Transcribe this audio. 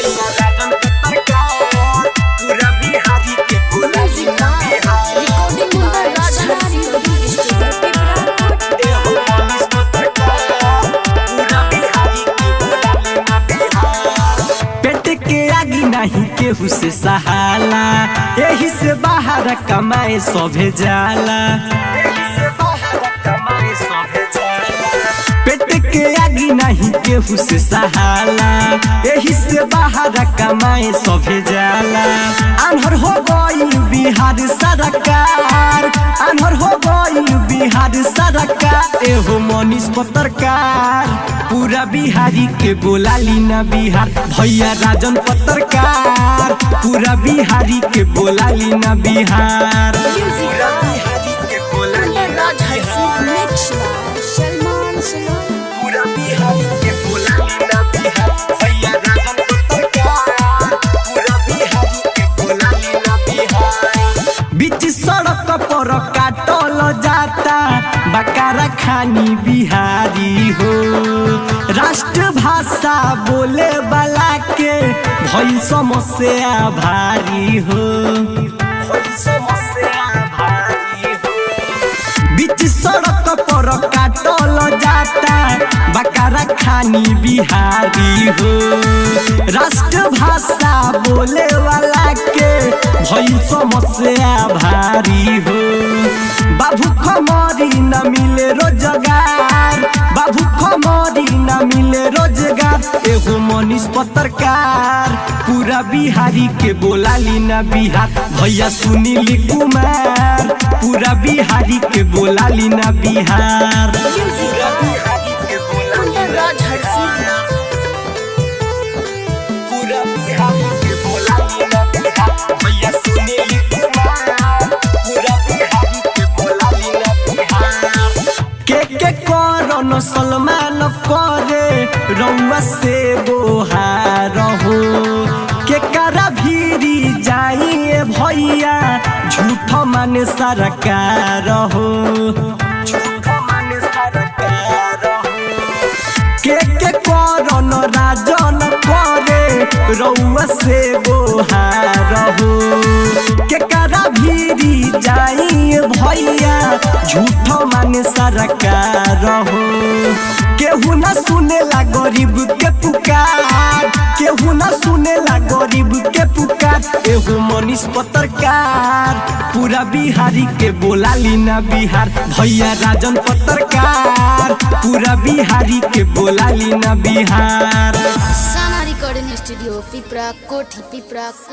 भैया राजन पत्रकार पूरा बिहारी के बोलाली ना Bihar recording by Rajdhani recording studio Pipra एहो मनीष पत्रकार पूरा बिहारी के बोलाली ना बिहार पेट के आगी नहीं केहू से सहाला यही से बाहर कमाए सभे जाला यही से बाहर कमाए सभे जाला पेट के आगी नहीं केहू से सहाला यही से बाहर कमाए सभे जाला अनहर हो गई बिहार सरकार अनहर हो गई बिहार सरकार एहो मनीष पत्रकार पूरा बिहारी के बोलाली ना बिहार भैया राजन पत्रकार पूरा बिहारी के बोलाली ना बिहार पूरा बिहारी के बोलाली ना राजहंसी मिक्स बाय सलमान सलोन पूरा बिहारी के बोलाली ना बिहार भैया राजन पत्रकार पूरा बिहारी के बोलाली ना बिहार बीच सड़क पर काटल जाता बकारा खानी बिहारी हो राष्ट्र भाषा बोले वाला के भई समस्या भारी हो भई समस्या भारी हो बीच सड़क पर काटल जाता बकारा खानी बिहारी हो राष्ट्र भाषा बोले वाला के भई समस्या भारी हो बाबू खमरी न मिले रोजगार बाबू खमरी न मिले रोजगार एगो मनीष पत्रकार पूरा बिहारी के बोलाली ना बिहार भैया सुनील कुमार पूरा बिहारी के बोलाली ना बिहार पूरा बिहारी के बोलाली ना राजहंसी पूरा बिहारी के बोलाली ना बिहार भैया सुनील कुमार पूरा बिहारी के बोलाली ना बिहार के के करन सलमान करे रउआ से बोहार हो के करा भीरी जाइए भैया झूठ माने सरकार हो झूठ माने सरकार हो के के करन राजन करे रउआ से बोहार हो के करा भीरी जाई भैया झूठ माने सरकार हो केहू न सुनेला गरीब के पुकार केहू न सुनेला गरीब के पुकार एगो मनीष पत्रकार पूरा बिहारी के बोलाली ना बिहार भैया राजन पत्रकार पूरा बिहारी के बोलाली ना बिहार साना रिकॉर्डिंग स्टूडियो पिपरा कोठी पिपरा